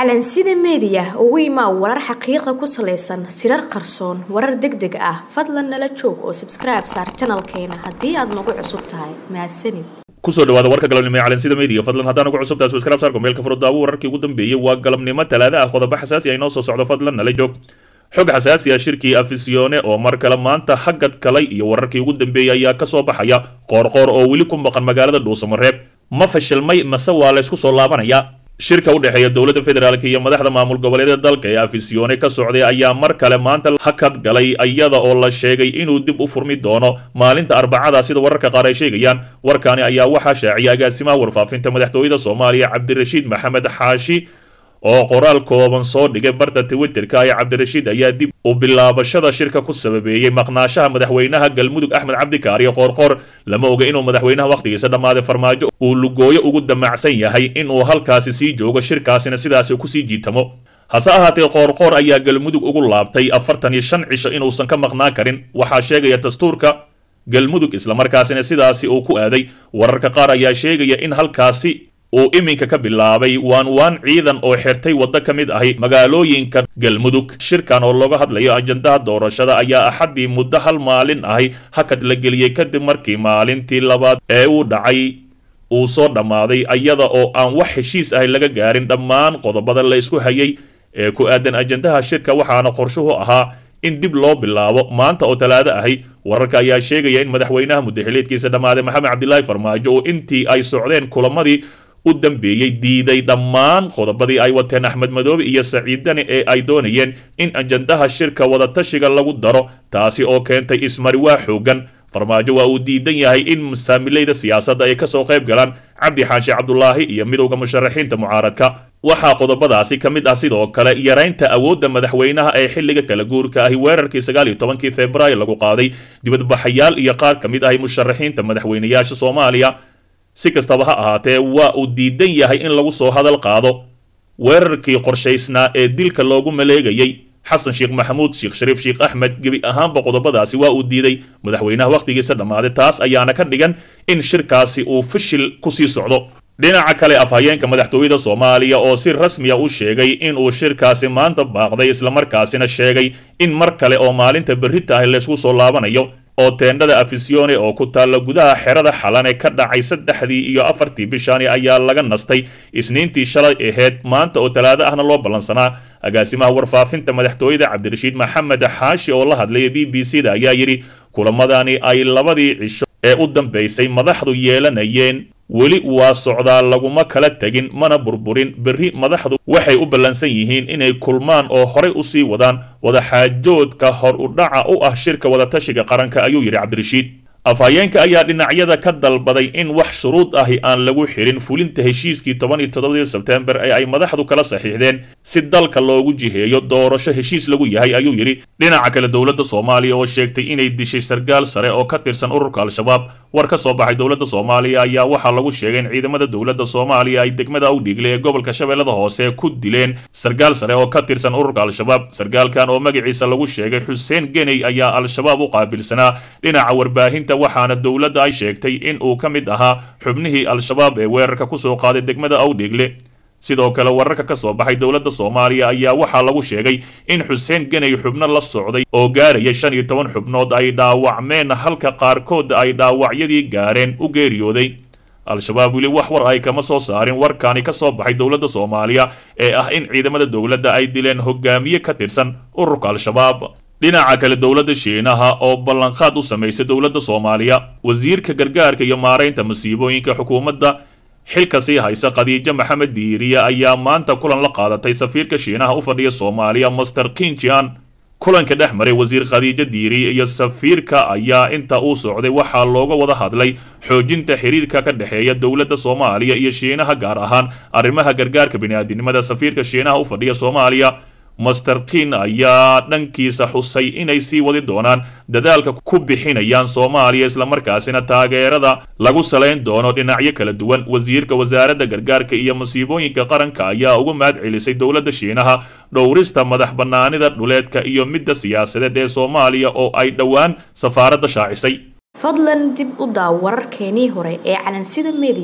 calansida meediya ugu imaa warar xaqiiqa ku salaysan sirar qarsoon warar deg deg ah fadlan nala joog oo sabskribe saar janalkeena haddii aad nagu cusub tahay mahadsanid kusoo dhawaada warka galabnimo ee calansida media fadlan haddaan ugu cusubtahay subscribe saarko meelka furudaawo wararkii ugu dambeeyey waa galabnimo talaada ah qodobo xasaasi ah inoo soo socdo fadlan nala joog xog xasaasi ah shirkii afisione oo mar kale maanta hagad kalay iyo wararkii ugu dambeeyey ayaa kasoo baxaya qoorqoor oo weli ku maqan magaalada dhuusamareeb ma fashilmay mase waa la ysku soo laabanaya shirka u dhexeeya dowladda federaalk iyo madaxda maamul goboleedyada dalka ee afisione ka socday ayaa mar kale maanta hakad galay iyada oo la sheegay inuu dib u furmi doono maalinta arbacada sida wararka qaar ay sheegayaan warkaani ayaa waxaa shaaciyay agaasimaha warfaafinta madaxtooyada soomaaliya cabdirashiid maxamed xaashi oo qoraal kooban soo dhigay barta twitterka ee cabdirashiid ayaa dib u bilaabashada shirka ku sababeeyey maqnaashaha madaxweynaha galmudug axmed cabdikaariyo qoorqoor lama oga inuu madaxweynaha wakhtigiisa dhammaaday farmaajo uu lugooyo ugu damacsan yahay inuu halkaasi sii joogo shirkaasina sidaasi kusii jiitamo hase ahaatee qoorqoor ayaa galmudug ugu laabtay afartan iyo shan cisho inuusan ka maqnaan karin waxaa sheegaya dastuurka galmudug islamarkaasina sidaasi uu ku aaday wararka qaar ayaa sheegaya in halkaasi uu iminka ka bilaabay waan waan ciidan oo xirtay waddo ka mid ahi magaalooyinka galmudug shirkan oo looga hadlayo ajandaha doorashada ayaa axaddii muddo hal maalin ahi hakad la geliyey kadib markii maalintii labaad ee uu dhacay uu soo dhammaaday iyada oo aan wax heshiis ahi laga gaarin dhammaan qodobada la isku hayay ee ku aadan ajandaha shirka waxaana qorshuhu ahaa in dib loo bilaabo maanta oo talaado ahi wararka ayaa sheegaya in madaxweynaha muddaxileedkiisa dhammaaday maxamed cabdilaahi farmaajo oo intii ay socdeen kulamadii u dambeeyey diiday dhammaan qodobadii ay wateen axmed madoobe iyo saciidani ee ay doonayeen in ajandaha shirka wadatashiga lagu daro taasi oo keentay ismariwaa xoogan farmaajo waa uu diidan yahay in masaamilayda siyaasadda ay kasoo qayb galaan cabdi xaashi cabdulaahi iyo midowda musharaxiinta mucaaradka waxaa qodobadaasi ka mid ah sidoo kale yaraynta awoodda madaxweynaha ee xilliga kala guurka ahi weerarkii sagaal iyo tobankii februaayo lagu qaaday dibadbaxayaal iyo qaar ka mid ahi musharaxiinta madaxweynayaasha soomaaliya si kastaba ha ahaatee waa uu diidan yahay in lagu soo hadal qaado weerarkii qorshaysnaa ee dilka loogu maleegayey xasan sheekh maxamuud sheekh shariif sheekh axmed gebi ahaanba qodobadaasi waa uu diiday madaxweynaha wakhtigiisa dhammaaday taas ayaana ka dhigan in shirkaasi uu fishil kusii socdo dhinaca kale afhayeenka madaxtooyada soomaaliya oo si rasmiya u sheegay inuu shirkaasi maanta baaqday islamarkaasina sheegay in mar kale oo maalinta berrita ahi laysku soo laabanayo oo teendhada afisione oo ku taalla gudaha xerada xalane ka dhacay saddexdii iyo afartii bishani ayaa laga nastay isniintii shalay aheyd maanta oo talaado ahna loo ballansanaa agaasimaha warfaafinta madaxtooyada cabdirashiid maxamed xaashi oo la hadlaya b b c da ayaa yidhi kulamadani ay labadii cisho ee u dambaysay madaxdu yeelanayeen weli waa socdaa laguma kala tegin mana burburin berri madaxdu waxay u ballansan yihiin inay kulmaan oo horay u sii wadaan wadaxaajoodka hor u dhaca u ah shirka wadatashiga qaranka ayuu yidhi cabdirashiid afhayeenka ayaa dhinacyada ka dalbaday in wax shuruud ahi aan lagu xirin fulinta heshiiskii toban iyo toddobadii sebtembar ee ay madaxdu kala saxiixdeen si dalka loogu jiheeyo doorasho heshiis lagu yahay ayuu yidhi dhinaca kale dowladda soomaaliya oo sheegtay inay dishay sargaal sare oo ka tirsan ururka al-shabaab war ka soo baxay dowladda soomaaliya ayaa waxaa lagu sheegay in ciidamada dowladda soomaaliya ay degmada awdhiigle ee gobolka shabeellada hoose ku dileen sargaal sare oo ka tirsan ururka al-shabaab sargaalkan oo magaciisa lagu sheegay xuseen geney ayaa al-shabaab u qaabilsanaa dhinaca warbaahinta waxaana dowladda ay sheegtay in uu ka mid ahaa xubnihii al-shabaab ee weerarka kusoo qaaday degmada awdhiigle sidoo kale wararka ka soo baxay dowladda soomaaliya ayaa waxaa lagu sheegay in xuseen geney xubno la socday oo gaaraya shan iyo toban xubnood ay dhaawacmeen halka qaarkood ay dhaawacyadii gaareen u geeriyooday al-shabaab weli wax war ay kama soo saarin warkaani ka soo baxay dowladda soomaaliya ee ah in ciidamada dowladda ay dileen hogaamiye ka tirsan ururka al-shabaab dhinaca kale dowladda shiinaha oo ballanqaad u samaysay dowladda soomaaliya wasiirka gargaarka iyo maaraynta masiibooyinka xukuumadda xilka sii haysa khadiijo maxamed diiriye ayaa maanta kulan la qaadatay safiirka shiinaha u fadhiya soomaaliya master kinjian kulanka dhex maray wasiir khadiijo diiriye iyo safiirka ayaa inta uu socday waxaa looga wada hadlay xoojinta xiriirka ka dhexeeya dowladda soomaaliya iyo shiinaha gaar ahaan arrimaha gargaarka bini'aadinimada safiirka shiinaha u fadhiya soomaaliya master kin ayaa dhankiisa xusay inay sii wadi doonaan dadaalka ku bixinayaan soomaaliya islamarkaasina taageerada lagu salayn doono dhinacyo kala duwan wasiirka wasaaradda gargaarka iyo masiibooyinka qaranka ayaa ugu mahad celisay dowladda shiinaha dhowrista madax bannaanida dhuleedka iyo midda siyaasadeed ee soomaaliya oo ay dhowaan safaaradda shaacisay fadlan dib u daaw wararkeenii hore ee calansida media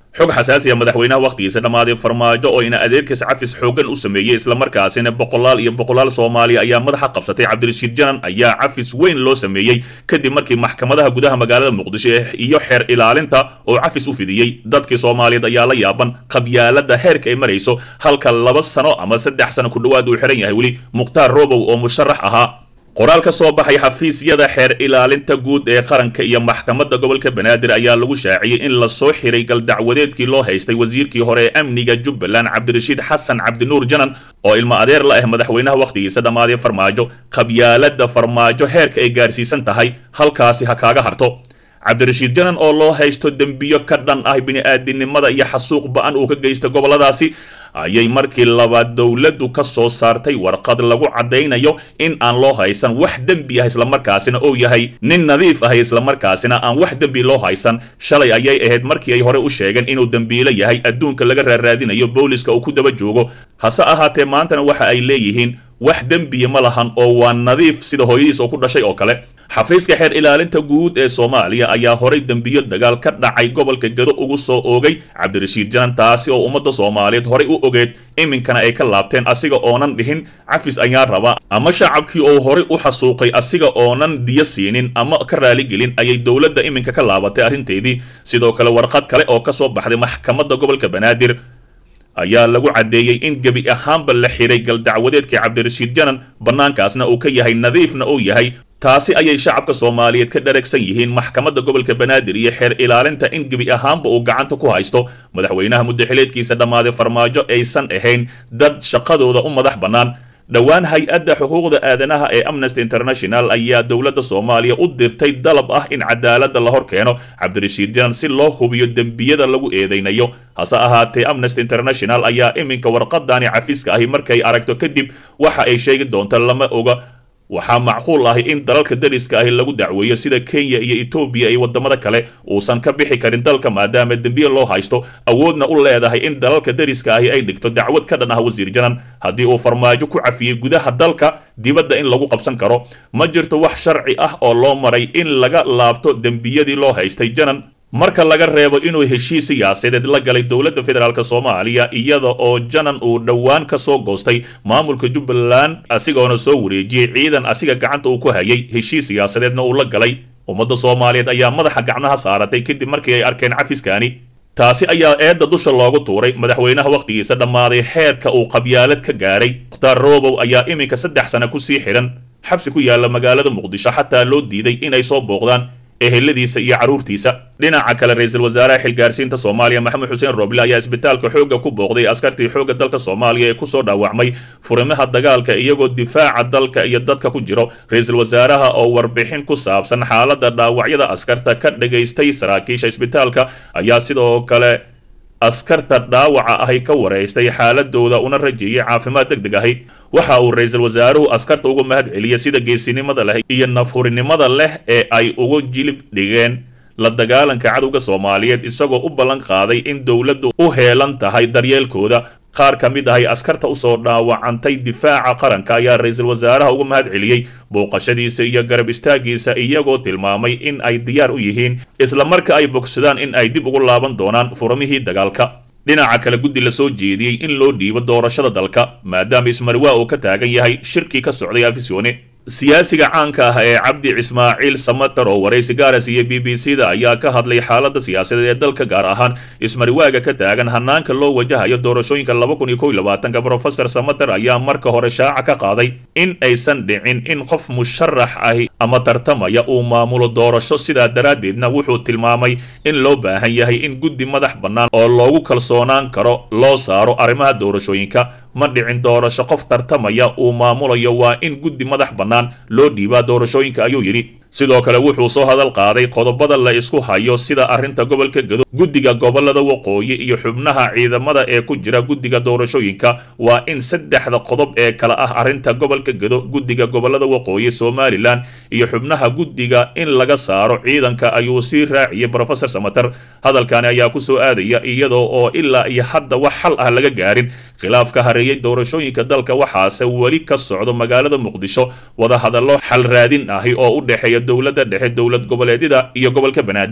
xog xasaasiya madaxweynaha wakhtigiisa dhammaaday farmaajo oo ina adeerkiis cafis xoogan u sameeyey islamarkaasina boqolaal iyo boqolaal soomaaliya ayaa madaxa qabsatay cabdirashiid janan ayaa cafis weyn loo sameeyey kadib markii maxkamadaha gudaha magaalada muqdisho iyo xeer ilaalinta oo cafis u fidiyey dadkii soomaaliyeed ayaa la yaaban qabyaalada heerka ay marayso halka laba sano ama saddex sano ku dhowaad uu xihan yahay weli mukhtaar robow oo musharax ahaa qoraal ka soo baxay xafiisyada xeer ilaalinta guud ee qaranka iyo maxkamadda gobolka banaadir ayaa lagu shaaciyey in lasoo xiray galdacwadeedkii loo haystay wasiirkii hore ee amniga jubbaland cabdirashiid xasan cabdinuur janan oo ilmo adeer la ah madaxweynaha wakhtigiisa dhammaaday farmaajo qabyaalada farmaajo heerka ay gaarsiisan tahay halkaasi ha kaaga harto cabdirashiid janan oo loo haysto dembiyo ka dhan ah bini-aadinimada iyo xasuuq ba-an uu ka geysta gobolladaasi ayay markii labaad dowladdu ka soo saartay warqad lagu caddaynayo in aan loo haysan wax dembi ah islamarkaasina uu yahay nin nadiif ah islamarkaasina aan wax dembi loo haysan shalay ayay ahayd markii ay hore u sheegeen inuu dembiilo yahay adduunka laga raaraadinayo booliska uu ku daba joogo hase ahaatee maantana waxa ay leeyihiin wax dembiya ma lahan oo waa nadiif sida hooyadiis oo ku dhashay oo kale xafiiska xeer ilaalinta guud ee soomaaliya ayaa horay dembiyo dagaal ka dhacay gobolka gedo ugu soo oogay cabdirashiid janan taasi oo ummadda soomaaliyeed horay u ogeed iminkana ay ka laabteen asiga oonan dhihin cafis ayaa raba ama shacabkii oo horay u xasuuqay asiga oonan diyo siinin ama ka raaligelin ayay dowladda iminka ka laabatay arrinteedii sidoo kale warqad kale oo ka soo baxday maxkamadda gobolka banaadir ayaa lagu caddeeyey in gebi ahaanba la xiray galdacwadeedkii cabdirashiid janan bannaankaasna uu ka yahay nadiifna uu yahay taasi ayay shacabka soomaaliyeed ka dharagsan yihiin maxkamadda gobolka banaadir iyo xeer ilaalinta in gebi ahaanba uu gacanta ku haysto madaxweynaha muddaxileedkiisa dhammaaday farmaajo aysan ahayn dad shaqadooda u madax bannaan dhowaan hay-adda xuquuqda aadanaha ee amnesty international ayaa dowladda soomaaliya u dirtay dalab ah in cadaaladda la hor keeno cabdirashiid janan si loo hubiyo dembiyada lagu eedeynayo hase ahaatee amnesty international ayaa iminka warqadani cafiska ahi markay aragto kadib waxa ay sheegi doonta lama oga waxaa macquul ahi in dalalka dariska ahi lagu dacweeyo sida kenya iyo etoobiya iyo wadamada kale uusan ka bixi karin dalka maadaama dembiye loo haysto awoodna u leedahay in dalalka dariska ahi ay dhigto dacwad ka dhan ah wasiir janan haddii uu farmaajo ku cafiyey gudaha dalka dibadda in lagu qabsan karo ma jirto wax sharci ah oo loo maray in laga laabto dembiyadii loo haystay janan marka laga reebo inuu heshiis siyaasadeed la galay dowladda federaalk soomaaliya iyada oo janan uu dhowaan ka soo goostay maamulka jubbaland asigoona soo wareejiyey ciidan asiga gacanta uu ku hayay heshiis siyaasadeedna uu la galay ummadda soomaaliyeed ayaa madaxa gacmaha saaratay kadib markii ay arkeen cafiskaani taasi ayaa eedda dusha loogu tuuray madaxweynaha wakhtigiisa dhammaaday xeerka uu qabyaalad ka gaaray mukhtaar robow ayaa iminka saddex sana ku sii xidhan xabsi ku yaalla magaalada muqdisho xataa loo diiday inay soo booqdaan eheladiisa iyo carruurtiisa dhinaca kale ra-iisul wasaaraha xilgaarsiinta soomaaliya maxamed xuseen roble ayaa isbitaalka xoogga ku booqday askartii xoogga dalka soomaaliya ee kusoo dhaawacmay furimaha dagaalka iyagoo difaaca dalka iyo dadka ku jiro ra-iisul wasaaraha oo warbixin ku saabsan xaaladda dhaawacyada askarta ka dhagaystay saraakiisha isbitaalka ayaa sidoo kale askarta dhaawaca ahi ka wareystay xaaladooda una rajeeyay caafimaad deg deg ahi waxa uu ra-iisul wasaaruhu askarta uga mahad celiyay sida geesinimada leh iyo nafhurinimada leh ee ay uga jilib dhigeen la dagaalanka cadowga soomaaliyeed isagoo u ballan qaaday in dowladdu u heelan tahay daryeelkooda qaar ka mid ahay askarta usoo dhaawacantay difaaca qaranka ayaa ra-iisul wasaaraha uga mahad celiyey booqashadiisa iyo garab istaagiisa iyagoo tilmaamay in ay diyaar u yihiin isla marka ay bogsadaan in ay dib ugu laaban doonaan furamihii dagaalka dhinaca kale guddi la soo jeediyey in loo dhiibo doorashada dalka maadaama ismarwaa uu ka taagan yahay shirkii ka socday afisyoone siyaasiga caanka ah ee cabdi cismaaciil samatar oo waraysi gaaras iyo b b c da ayaa ka hadlay xaaladda siyaasadeed ee dalka gaar ahaan ismariwaaga ka taagan hanaanka loo wajahayo doorashooyinka laba kun iyo kow iyo labaatanka profesor samatar ayaa marka hore shaaca ka qaaday in aysan dhicin in qof musharax ahi ama tartamaya uu maamulo doorasho sidaa daraaddeedna wuxuu tilmaamay in loo baahan yahay in guddi madax bannaan oo loogu kalsoonaan karo loo saaro arrimaha doorashooyinka ma dhicin doorasho qof tartamaya uu maamulayo waa in guddi madax bannaan loo dhiibaa doorashooyinka ayuu yidhi sidoo kale wuxuu soo hadal qaaday qodobada la isku hayo sida arrinta gobolka gedo guddiga gobolada waqooyi iyo xubnaha ciidamada ee ku jira guddiga doorashooyinka waa in saddexda qodob ee kale ah arrinta gobolka gedo guddiga gobolada waqooyi somalilan iyo xubnaha guddiga in laga saaro ciidanka ayuu sii raaciyey profesor samater hadalkani ayaa ku soo aadaya iyadoo oo ilaa iyo hadda wax xal ah laga gaarin khilaafka hareeyey doorashooyinka dalka waxaase weli ka socdo magaalada muqdisho wadahadallo xal raadin ahi oo u dhexeeya dowladda dhexe dowlad goboleedyada iyo gobolka banaadir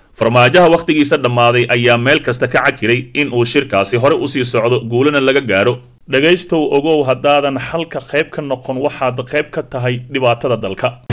farmaajaha wakhtigiisa dhammaaday ayaa meel kasta ka cakiray in uu shirkaasi hore usii socdo guulana laga gaaro dhegaystow ogow haddaadan xalka qayb ka noqon waxaad qayb ka tahay dhibaatada dalka